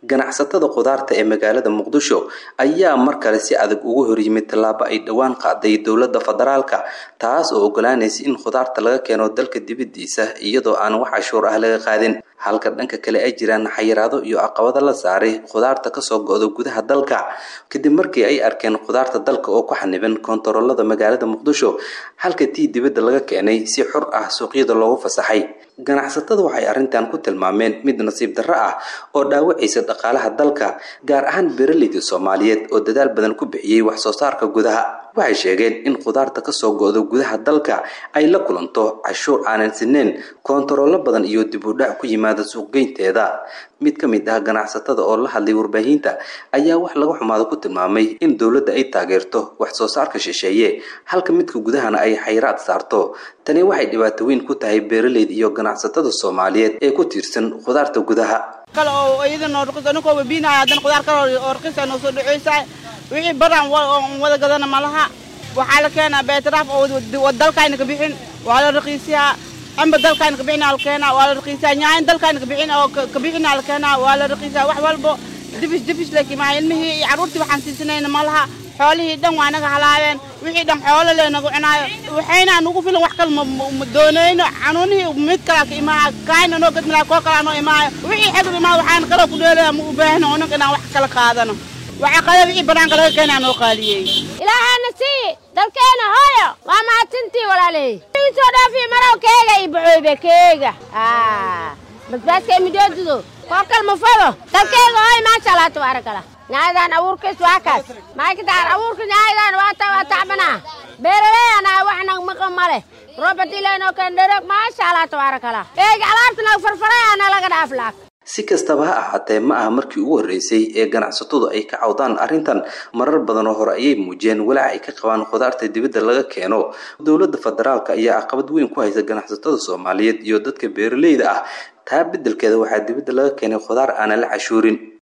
ganacsatada khudaarta ee magaalada muqdisho ayaa mar kale si adag ugu horyimid tallaabo ay dhowaan qaaday dowladda federaalka taas oo ogolaanaysa in khudaarta laga keeno dalka dibadiisa iyadoo aan wax cashuur ah laga qaadin halka dhanka kale ay jiraan xayiraado iyo caqabado la saaray khudaarta kasoo go-da gudaha dalka kadib markii ay arkeen khudaarta dalka oo ku xaniban koontaroolada magaalada muqdisho halka tii dibadda laga keenay si xur ah suuqyada loogu fasaxay ganacsatada waxay arrintan ku tilmaameen mid nasiib darro ah oo dhaawacaysa dhaqaalaha dalka gaar ahaan beeraleyda soomaaliyeed oo dadaal badan ku bixiyey wax soo saarka gudaha waxay sheegeen in khudaarta kasoo go-do gudaha dalka ay la kulanto cashuur aanan sineen koontaroolo badan iyo dib u dhac ku yimaada suuqgeynteeda mid ka mid ah ganacsatada oo la hadlay warbaahinta ayaa wax laga xumaado ku tilmaamay in dowladda ay taageerto wax soo saarka shisheeye halka midka gudahana ay xayraad saarto tani waxay dhibaato weyn ku tahay beeraleyda iyo ganacsatada soomaaliyeed ee ku tiirsan khudaarta gudaha kale oo iyadana rqis aninkoo wabiinaya haddana khudaar kale oo rqisa noo soo dhaceysa wixii baran wada gadana malaha waxaa la keenaa beetaraaf oo dalkayna ka bixin waa la raqiisiyaa amba dalkayna ka bixin la keenaa waa la raqiisiyaa nyaayan dalkayna ka bixin oo ka bixin la keenaa waa la raqiisiyaa wax walbo difis difis lakimaa ilmihii iyo carruurtii waxaan siisanayna malaha xoolihii dhan waa naga halaabeen wixii dhan xoolo le nagu cunaayo waxayna nugu filan wax kale ma doonayno canuunihii mid kalaa ka imaaha kaayna noo gadmilaa koo kalaa noo imaayo wixii xedur imaa waxaan kaloo ku dheelaya ma u baahno unanka inaan wax kala qaadano waxaa qada wixii banaanka laga keenaa noo qaaliyey ilaahana sii dalkeena hooyo waa mahadsantii walaaley soo dhaafiyo marow keega iyo bacooybe keega basbaaska midoodudo koo kal ma fado dalkeega hooyo maasha allah tabaaraka allah nyaayadan abuurkiis waa kaas maakitaan abuurka nyaayadan waa ta waa tacbanaa beeraleeyana waxna maqan ma leh robert ilenoo keen dherog maasha allah tabaaraka allah eega alaabta nag farfarayana laga dhaaf laak si kastaba ha ahaatee ma aha markii ugu horreysay ee ganacsatadu ay ka cawdaan arrintan marar badan oo hore ayay muujiyeen walaac ay ka qabaan khudaarta dibadda laga keeno dowladda federaalka ayaa caqabad weyn ku haysa ganacsatada soomaaliyeed iyo dadka beeraleyda ah taa beddelkeeda waxaa dibadda laga keenay khudaar aanan la cashuurin